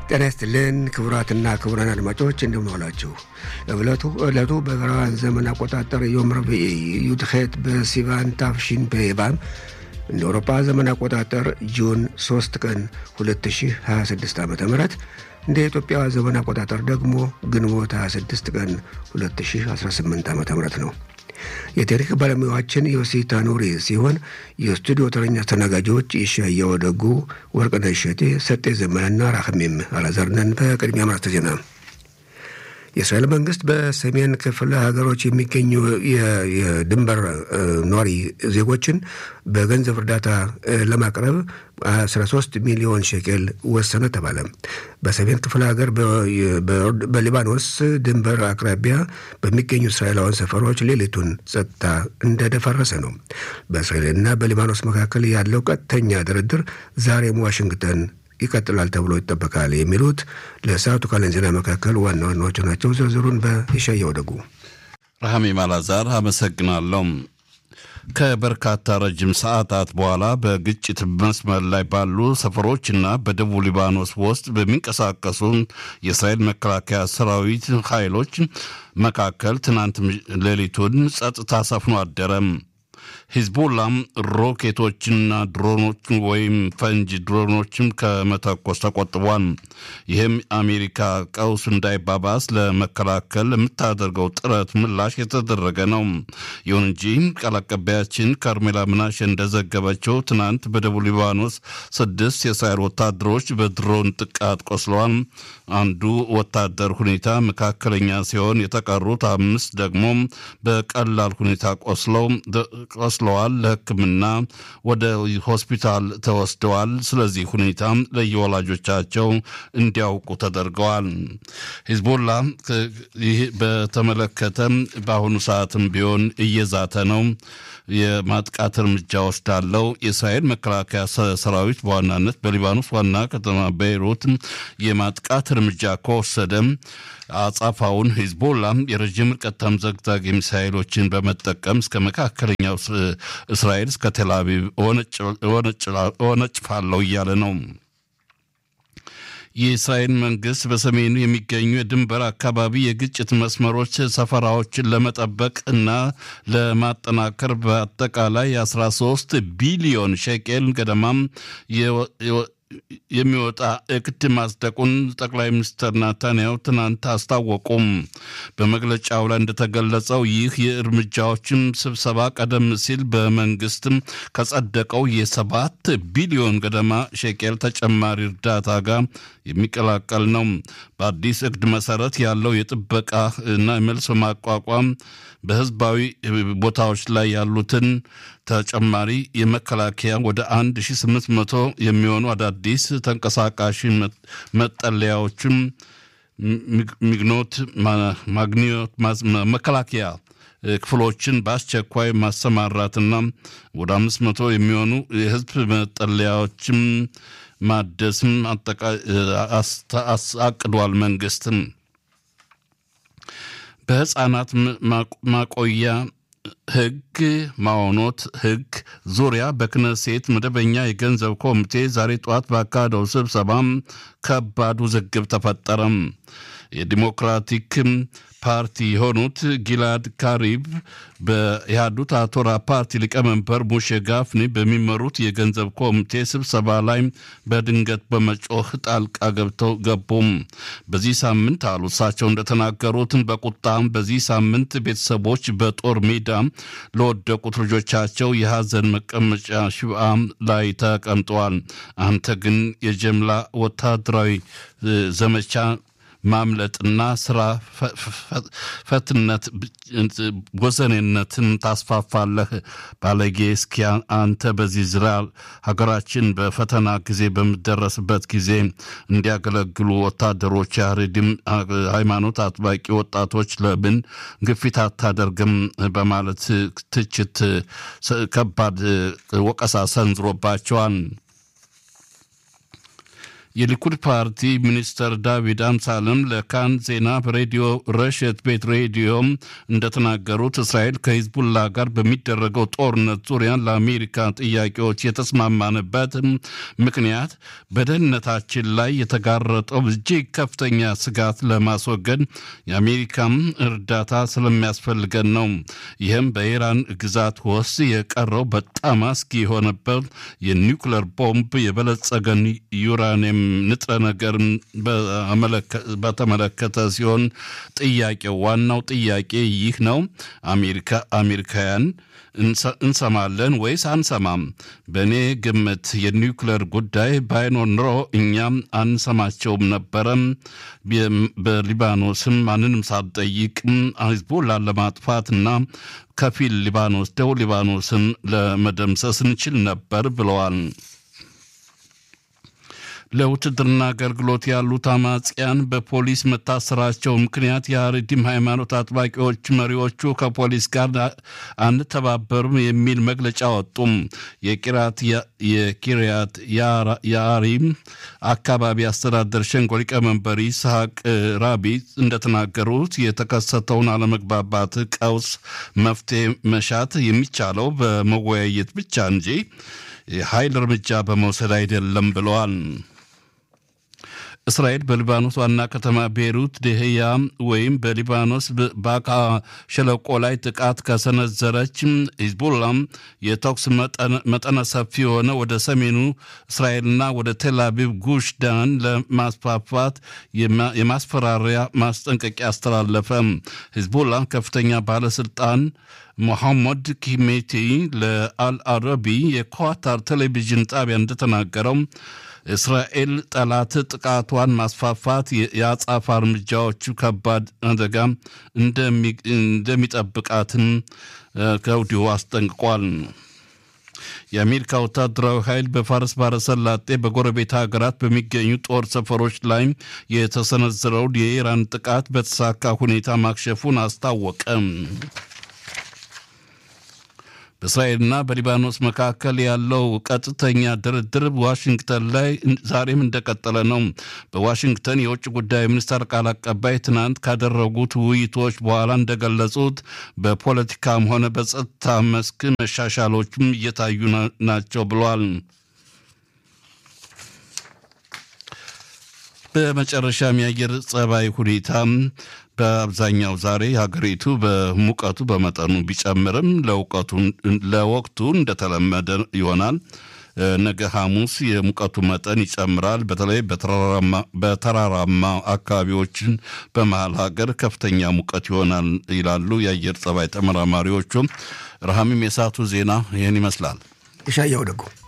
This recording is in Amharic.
ጤና ይስጥልን ክቡራትና ክቡራን አድማጮች እንደምን ዋላችሁ። እብለቱ ዕለቱ በዕብራውያን ዘመን አቆጣጠር ዮም ረቡዕ ዩድኼት በሲቫን ታፍሺን በኤባም እንደ አውሮፓ ዘመን አቆጣጠር ጁን 3 ቀን 2026 ዓ ም እንደ ኢትዮጵያ ዘመን አቆጣጠር ደግሞ ግንቦት 26 ቀን 2018 ዓ ም ነው። የታሪክ ባለሙያዎችን ዮሲ ታኑሪ ሲሆን የስቱዲዮ ተረኛ አስተናጋጆች ይሻያው ደጉ፣ ወርቅነህ እሸቴ፣ ሰጤ ዘመንና ራህሜም አላዘርነን። በቅድሚያ ማርተ ዜና የእስራኤል መንግስት በሰሜን ክፍለ ሀገሮች የሚገኙ የድንበር ኗሪ ዜጎችን በገንዘብ እርዳታ ለማቅረብ 13 ሚሊዮን ሼኬል ወሰነ ተባለ። በሰሜን ክፍለ ሀገር በሊባኖስ ድንበር አቅራቢያ በሚገኙ እስራኤላውያን ሰፈሮች ሌሊቱን ጸጥታ እንደደፈረሰ ነው። በእስራኤልና በሊባኖስ መካከል ያለው ቀጥተኛ ድርድር ዛሬም ዋሽንግተን ይቀጥላል ተብሎ ይጠበቃል። የሚሉት ለሰዓቱ ካለን ዜና መካከል ዋና ዋናዎቹ ናቸው። ዝርዝሩን በይሻየው ደጉ። ረሃሜ ማላዛር አመሰግናለሁ። ከበርካታ ረጅም ሰዓታት በኋላ በግጭት መስመር ላይ ባሉ ሰፈሮችና በደቡብ ሊባኖስ ውስጥ በሚንቀሳቀሱ የእስራኤል መከላከያ ሰራዊት ኃይሎች መካከል ትናንት ሌሊቱን ጸጥታ ሰፍኖ አደረም። ሂዝቦላም ሮኬቶችና ድሮኖች ወይም ፈንጅ ድሮኖችን ከመተኮስ ተቆጥቧል። ይህም አሜሪካ ቀውስ እንዳይባባስ ለመከላከል የምታደርገው ጥረት ምላሽ የተደረገ ነው። ይሁን እንጂ ቃል አቀባያችን ካርሜላ ምናሽ እንደዘገበችው ትናንት በደቡብ ሊባኖስ ስድስት የእስራኤል ወታደሮች በድሮን ጥቃት ቆስለዋል። አንዱ ወታደር ሁኔታ መካከለኛ ሲሆን የተቀሩት አምስት ደግሞ በቀላል ሁኔታ ቆስለው ቆስለዋል። ለሕክምና ወደ ሆስፒታል ተወስደዋል። ስለዚህ ሁኔታ ለየወላጆቻቸው እንዲያውቁ ተደርገዋል። ሂዝቦላ ይህ በተመለከተ በአሁኑ ሰዓትም ቢሆን እየዛተ ነው። የማጥቃት እርምጃ ወስዳለው። የእስራኤል መከላከያ ሰራዊት በዋናነት በሊባኖስ ዋና ከተማ ቤይሩት የማጥቃት እርምጃ ከወሰደም አጻፋውን ሂዝቦላ የረዥም ርቀት ተምዘግዛጊ ሚሳይሎችን በመጠቀም እስከ መካከለኛው እስራኤል እስከ ቴልአቪቭ እወነጭፋለሁ እያለ ነው። የእስራኤል መንግስት በሰሜኑ የሚገኙ የድንበር አካባቢ የግጭት መስመሮች ሰፈራዎችን ለመጠበቅ እና ለማጠናከር በአጠቃላይ 13 ቢሊዮን ሼቄል ገደማም የሚወጣ እቅድ ማጽደቁን ጠቅላይ ሚኒስትር ናታንያሁ ትናንት አስታወቁም። በመግለጫው ላይ እንደተገለጸው ይህ የእርምጃዎችም ስብሰባ ቀደም ሲል በመንግስትም ከጸደቀው የሰባት ቢሊዮን ገደማ ሼቄል ተጨማሪ እርዳታ ጋር የሚቀላቀል ነው። በአዲስ እቅድ መሰረት ያለው የጥበቃ እና መልሶ ማቋቋም በህዝባዊ ቦታዎች ላይ ያሉትን ተጨማሪ የመከላከያ ወደ 1800 የሚሆኑ አዳዲስ ተንቀሳቃሽ መጠለያዎችም ሚግኖት ማግኒዮት መከላከያ ክፍሎችን በአስቸኳይ ማሰማራትና ወደ 500 የሚሆኑ የህዝብ መጠለያዎችም ማደስም አቅዷል። መንግስትም በህፃናት ማቆያ ህግ ማሆኖት ህግ ዙሪያ በክነሴት መደበኛ የገንዘብ ኮሚቴ ዛሬ ጠዋት ባካሄደው ስብሰባም ከባድ ውዝግብ ተፈጠረም። የዲሞክራቲክ ፓርቲ የሆኑት ጊላድ ካሪብ በኢህአዱት አቶራ ፓርቲ ሊቀመንበር ሙሼ ጋፍኒ በሚመሩት የገንዘብ ኮሚቴ ስብሰባ ላይ በድንገት በመጮህ ጣልቃ ገብተው ገቡም። በዚህ ሳምንት አሉ እሳቸው እንደተናገሩትን በቁጣም በዚህ ሳምንት ቤተሰቦች በጦር ሜዳ ለወደቁት ልጆቻቸው የሀዘን መቀመጫ ሽብአ ላይ ተቀምጠዋል። አንተ ግን የጀምላ ወታደራዊ ዘመቻ ማምለጥና ስራ ፈትነት ወዘኔነትን ታስፋፋለህ ባለጌ። እስኪ አንተ በዚህ ዝራ ሀገራችን በፈተና ጊዜ በምደረስበት ጊዜ እንዲያገለግሉ ወታደሮች ያሬድም ሃይማኖት አጥባቂ ወጣቶች ለምን ግፊት አታደርግም? በማለት ትችት ከባድ ወቀሳ ሰንዝሮባቸዋል። የሊኩድ ፓርቲ ሚኒስተር ዳዊድ አምሳልም ለካን ዜና በሬዲዮ ረሸት ቤት ሬዲዮ እንደተናገሩት እስራኤል ከሂዝቡላ ጋር በሚደረገው ጦርነት ዙሪያ ለአሜሪካ ጥያቄዎች የተስማማንበት ምክንያት በደህንነታችን ላይ የተጋረጠው እጅግ ከፍተኛ ስጋት ለማስወገድ የአሜሪካም እርዳታ ስለሚያስፈልገን ነው። ይህም በኢራን ግዛት ውስጥ የቀረው በጣም አስጊ የሆነበት የኒውክለር ቦምብ የበለጸገን ዩራኒየም ንጥረ ነገርን በተመለከተ ሲሆን ጥያቄው ዋናው ጥያቄ ይህ ነው። አሜሪካ አሜሪካውያን እንሰማለን ወይስ አንሰማም? በእኔ ግምት የኒውክለር ጉዳይ ባይኖር ኖሮ እኛም አንሰማቸውም ነበረም። በሊባኖስም ማንንም ሳትጠይቅ ሂዝቦላን ለማጥፋትና ከፊል ሊባኖስ ደቡብ ሊባኖስን ለመደምሰስ እንችል ነበር ብለዋል። ለውትድርና አገልግሎት ያሉት አማጽያን በፖሊስ መታሰራቸው ምክንያት የአረዲም ሃይማኖት አጥባቂዎች መሪዎቹ ከፖሊስ ጋር አንተባበሩም የሚል መግለጫ ወጡም። የቂራት የኪርያት የአሪም አካባቢ አስተዳደር ሸንጎ ሊቀመንበር ይስሐቅ ራቢ እንደተናገሩት የተከሰተውን አለመግባባት ቀውስ መፍትሄ መሻት የሚቻለው በመወያየት ብቻ እንጂ የኃይል እርምጃ በመውሰድ አይደለም ብለዋል። እስራኤል በሊባኖስ ዋና ከተማ ቤይሩት ደህያ ወይም በሊባኖስ ባካ ሸለቆ ላይ ጥቃት ከሰነዘረች ሂዝቡላም የተኩስ መጠነ ሰፊ የሆነ ወደ ሰሜኑ እስራኤልና ወደ ቴል አቪቭ ጉሽ ዳን ለማስፋፋት የማስፈራሪያ ማስጠንቀቂያ አስተላለፈ። ሂዝቡላ ከፍተኛ ባለስልጣን ሞሐመድ ኪሜቲ ለአልአረቢ የኳታር ቴሌቪዥን ጣቢያ እንደተናገረው እስራኤል ጠላት ጥቃቷን ማስፋፋት የአጻፋ እርምጃዎቹ ከባድ አደጋ እንደሚጠብቃትን ከወዲሁ አስጠንቅቋል። የአሜሪካ ወታደራዊ ኃይል በፋርስ ባሕረ ሰላጤ በጎረቤት ሀገራት በሚገኙ ጦር ሰፈሮች ላይ የተሰነዘረውን የኢራን ጥቃት በተሳካ ሁኔታ ማክሸፉን አስታወቀ። በእስራኤልና በሊባኖስ መካከል ያለው ቀጥተኛ ድርድር ዋሽንግተን ላይ ዛሬም እንደቀጠለ ነው። በዋሽንግተን የውጭ ጉዳይ ሚኒስቴር ቃል አቀባይ ትናንት ካደረጉት ውይይቶች በኋላ እንደገለጹት በፖለቲካም ሆነ በጸጥታ መስክ መሻሻሎችም እየታዩ ናቸው ብሏል። በመጨረሻም የአየር ጸባይ ሁኔታ በአብዛኛው ዛሬ ሀገሪቱ በሙቀቱ በመጠኑ ቢጨምርም ለወቅቱ እንደተለመደ ይሆናል። ነገ ሐሙስ የሙቀቱ መጠን ይጨምራል። በተለይ በተራራማ አካባቢዎችን በመሀል ሀገር ከፍተኛ ሙቀት ይሆናል ይላሉ የአየር ጸባይ ተመራማሪዎቹ። ረሃሚም የሰዓቱ ዜና ይህን ይመስላል። እሻያው ደግሞ